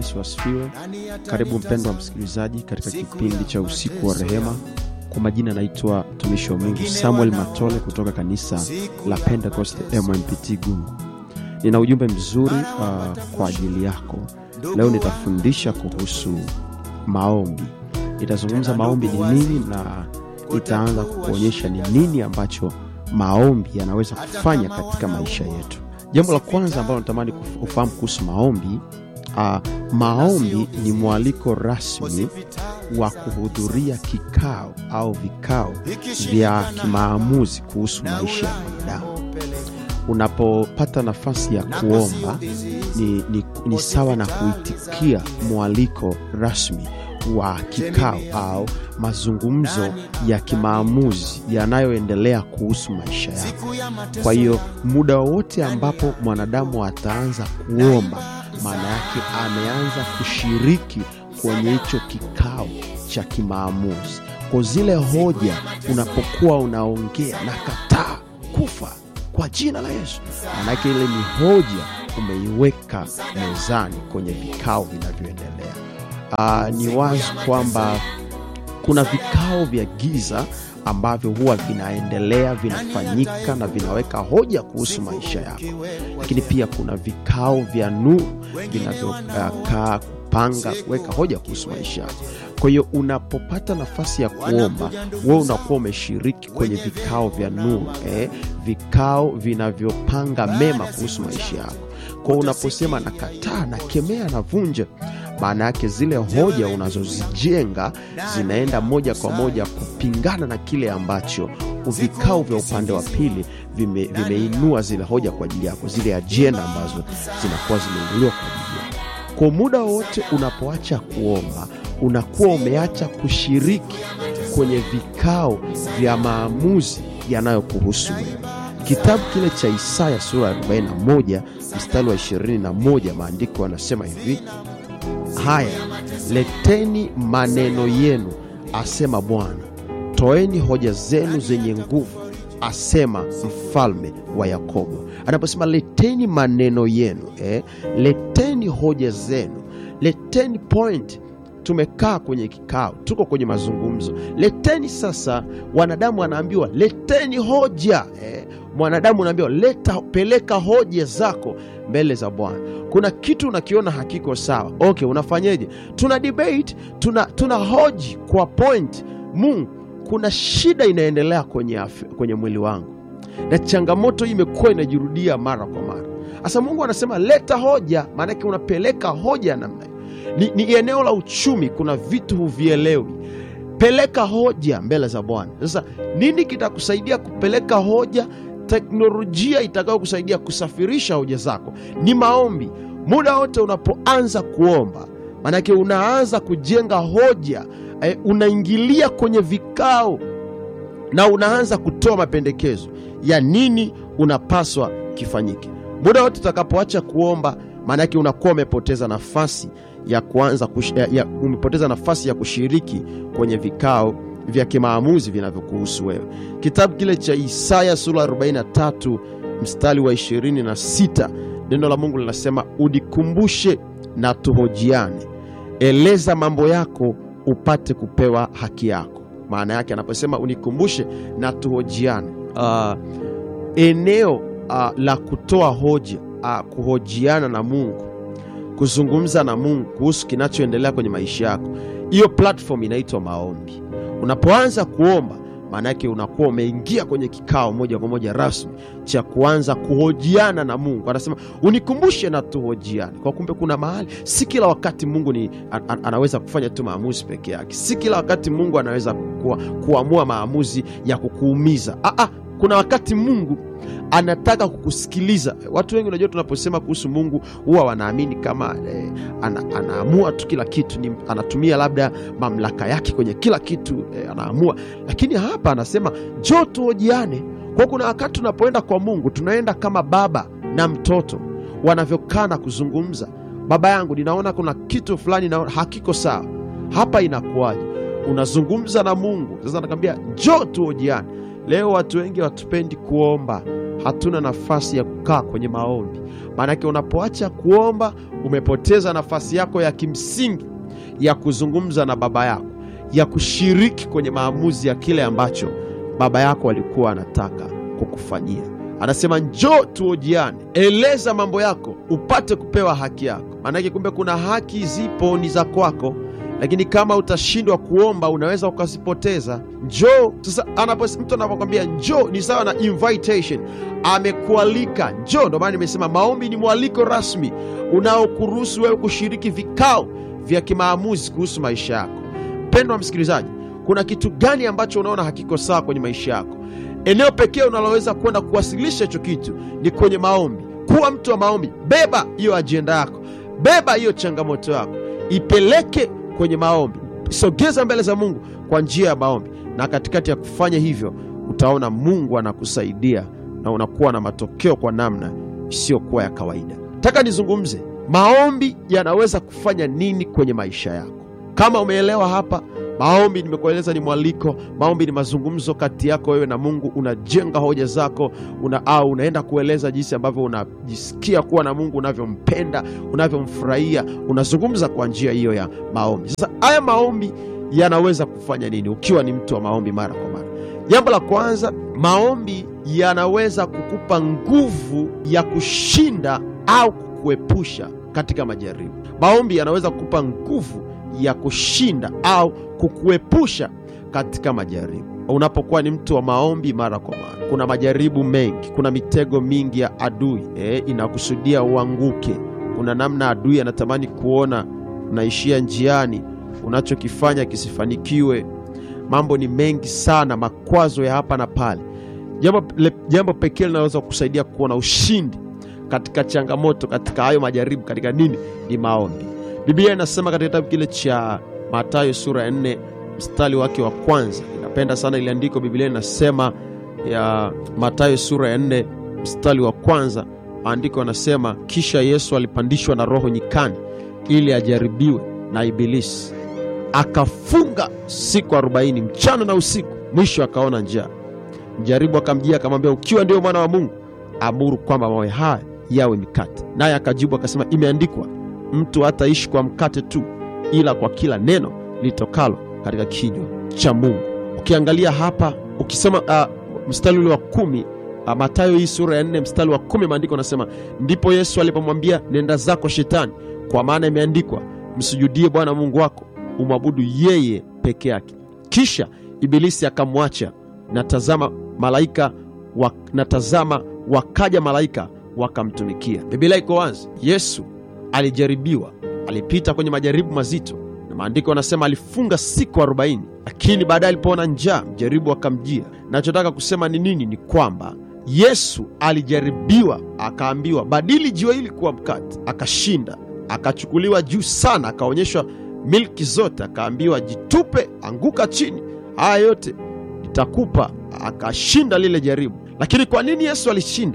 Yesu asifiwe. Karibu mpendwa msikilizaji katika kipindi cha usiku wa rehema. Kwa majina naitwa mtumishi wa Mungu Samuel Matole kutoka kanisa la Pentecost MMPT Gungu. Nina ujumbe mzuri uh, kwa ajili yako leo. Nitafundisha kuhusu maombi. Nitazungumza maombi ni nini, na nitaanza kukuonyesha ni nini ambacho maombi yanaweza kufanya katika maisha yetu. Jambo la kwanza ambalo natamani ufahamu kuhusu maombi uh, maombi ni mwaliko rasmi wa kuhudhuria kikao au vikao vya kimaamuzi kuhusu maisha ya mwanadamu. Unapopata nafasi ya kuomba ni, ni, ni sawa na kuitikia mwaliko rasmi wa kikao au mazungumzo ya kimaamuzi yanayoendelea kuhusu maisha yako. Kwa hiyo muda wowote ambapo mwanadamu ataanza kuomba, maana yake ameanza kushiriki kwenye hicho kikao cha kimaamuzi. Kwa zile hoja unapokuwa unaongea na kataa kufa kwa jina la Yesu, maanake ile ni hoja umeiweka mezani kwenye vikao vinavyoendelea. Uh, ni wazi kwamba kuna vikao vya giza ambavyo huwa vinaendelea vinafanyika na vinaweka hoja kuhusu maisha yako, lakini pia kuna vikao vya nuru vinavyokaa uh, kupanga kuweka hoja kuhusu maisha yako. Kwa hiyo unapopata nafasi ya kuomba, wewe unakuwa umeshiriki kwenye vikao vya nuru eh, vikao vinavyopanga mema kuhusu maisha yako. Kwa hiyo unaposema nakataa, nakemea, navunja maana yake zile hoja unazozijenga zinaenda moja kwa moja kupingana na kile ambacho vikao vya upande wa pili vime, vimeinua zile hoja kwa ajili yako, zile ajenda ambazo zinakuwa zimeinuliwa kwa ajili yako. Kwa muda wote unapoacha kuomba, unakuwa umeacha kushiriki kwenye vikao vya maamuzi yanayokuhusu wewe. Kitabu kile cha Isaya sura ya 41 mstari wa 21, maandiko yanasema hivi Haya, leteni maneno yenu, asema Bwana, toeni hoja zenu zenye nguvu, asema mfalme wa Yakobo. Anaposema leteni maneno yenu eh, leteni hoja zenu, leteni point. Tumekaa kwenye kikao, tuko kwenye mazungumzo, leteni sasa. Wanadamu wanaambiwa leteni hoja eh, mwanadamu unaambiwa leta, peleka hoja zako mbele za Bwana. Kuna kitu unakiona hakiko sawa, okay, unafanyeje? Tuna debate, tuna, tuna hoji kwa point. Mungu, kuna shida inaendelea kwenye, kwenye mwili wangu na changamoto hii imekuwa inajirudia mara kwa mara. Sasa Mungu anasema leta hoja, maanake unapeleka hoja ya namna ni, ni eneo la uchumi, kuna vitu huvielewi, peleka hoja mbele za Bwana. Sasa nini kitakusaidia kupeleka hoja? Teknolojia itakayo kusaidia kusafirisha hoja zako ni maombi. Muda wote unapoanza kuomba, maanake unaanza kujenga hoja eh, unaingilia kwenye vikao na unaanza kutoa mapendekezo ya nini unapaswa kifanyike. Muda wote utakapoacha kuomba, maanake unakuwa umepoteza nafasi ya kuanza kush, ya, ya, umepoteza nafasi ya kushiriki kwenye vikao vya kimaamuzi vinavyokuhusu wewe. Kitabu kile cha Isaya sura 43 mstari wa 26, neno la Mungu linasema unikumbushe na tuhojiane, eleza mambo yako upate kupewa haki yako. Maana yake anaposema unikumbushe na tuhojiane, uh, eneo uh, la kutoa hoja uh, kuhojiana na Mungu, kuzungumza na Mungu kuhusu kinachoendelea kwenye maisha yako, hiyo platform inaitwa maombi. Unapoanza kuomba maana yake unakuwa umeingia kwenye kikao moja kwa moja rasmi cha kuanza kuhojiana na Mungu. Anasema unikumbushe na tuhojiane. Kwa kumbe, kuna mahali, si kila wakati Mungu ni an, an, anaweza kufanya tu maamuzi peke yake. Si kila wakati Mungu anaweza kuwa, kuamua maamuzi ya kukuumiza. Aa, kuna wakati Mungu anataka kukusikiliza. Watu wengi, unajua, tunaposema kuhusu Mungu huwa wanaamini kama eh, ana, anaamua tu kila kitu ni, anatumia labda mamlaka yake kwenye kila kitu eh, anaamua. Lakini hapa anasema njoo tuhojiane. Kwa kuna wakati tunapoenda kwa Mungu tunaenda kama baba na mtoto wanavyokaa na kuzungumza. Baba yangu, ninaona kuna kitu fulani na hakiko sawa hapa, inakuwaje? Unazungumza na Mungu sasa, nakwambia njoo tuhojiane. Leo watu wengi hatupendi kuomba, hatuna nafasi ya kukaa kwenye maombi. Maanake unapoacha kuomba, umepoteza nafasi yako ya kimsingi ya kuzungumza na baba yako, ya kushiriki kwenye maamuzi ya kile ambacho baba yako alikuwa anataka kukufanyia. Anasema njoo tuojiane, eleza mambo yako upate kupewa haki yako. Maanake kumbe kuna haki zipo ni za kwako, lakini kama utashindwa kuomba unaweza ukazipoteza. Njoo sasa. Anapo mtu anapokwambia njoo, ni sawa na invitation, amekualika njoo. Ndo maana nimesema maombi ni mwaliko rasmi unaokuruhusu wewe kushiriki vikao vya kimaamuzi kuhusu maisha yako. Mpendwa msikilizaji, kuna kitu gani ambacho unaona hakiko sawa kwenye maisha yako? Eneo pekee unaloweza kwenda kuwasilisha hicho kitu ni kwenye maombi. Kuwa mtu wa maombi, beba hiyo ajenda yako, beba hiyo changamoto yako, ipeleke kwenye maombi, sogeza mbele za Mungu kwa njia ya maombi, na katikati ya kufanya hivyo utaona Mungu anakusaidia na unakuwa na matokeo kwa namna isiyokuwa ya kawaida. Nataka nizungumze maombi yanaweza kufanya nini kwenye maisha yako. Kama umeelewa hapa, maombi nimekueleza ni mwaliko. Maombi ni mazungumzo kati yako wewe na Mungu, unajenga hoja zako una, au unaenda kueleza jinsi ambavyo unajisikia kuwa na Mungu, unavyompenda, unavyomfurahia, unazungumza kwa njia hiyo ya maombi. Sasa haya maombi yanaweza kufanya nini ukiwa ni mtu wa maombi mara kwa mara? Jambo la kwanza, maombi yanaweza kukupa nguvu ya kushinda au kukuepusha katika majaribu. Maombi yanaweza kukupa nguvu ya kushinda au kukuepusha katika majaribu. Unapokuwa ni mtu wa maombi mara kwa mara, kuna majaribu mengi, kuna mitego mingi ya adui eh, inakusudia uanguke. Kuna namna adui anatamani kuona unaishia njiani, unachokifanya kisifanikiwe. Mambo ni mengi sana, makwazo ya hapa na pale. Jambo, jambo pekee linaloweza kukusaidia kuona ushindi katika changamoto, katika hayo majaribu, katika nini? Ni maombi. Biblia inasema katika kitabu kile cha Mathayo sura ya nne mstari wake wa kwanza. Inapenda sana ile andiko. Biblia inasema ya Mathayo sura ya nne mstari wa kwanza, maandiko yanasema kisha Yesu alipandishwa na Roho nyikani ili ajaribiwe na Ibilisi, akafunga siku arobaini mchana na usiku, mwisho akaona njaa. Mjaribu akamjia akamwambia, ukiwa ndio mwana wa Mungu, amuru kwamba mawe haya yawe mikate. Naye akajibu akasema, imeandikwa mtu hataishi kwa mkate tu, ila kwa kila neno litokalo katika kinywa cha Mungu. Ukiangalia hapa ukisema uh, mstari ule wa kumi uh, Mathayo hii sura ya nne mstari wa kumi maandiko anasema, ndipo Yesu alipomwambia nenda zako Shetani, kwa maana imeandikwa, msujudie Bwana Mungu wako, umwabudu yeye peke yake. Kisha Ibilisi akamwacha, na tazama malaika wa, na tazama wakaja malaika wakamtumikia. Biblia iko wazi, Yesu alijaribiwa, alipita kwenye majaribu mazito, na maandiko yanasema alifunga siku arobaini, lakini baadaye alipoona njaa mjaribu akamjia. Nachotaka kusema ni nini? Ni kwamba Yesu alijaribiwa, akaambiwa badili jiwe hili kuwa mkate, akashinda, akachukuliwa juu sana, akaonyeshwa milki zote, akaambiwa jitupe, anguka chini, haya yote nitakupa. Akashinda lile jaribu. Lakini kwa nini Yesu alishinda?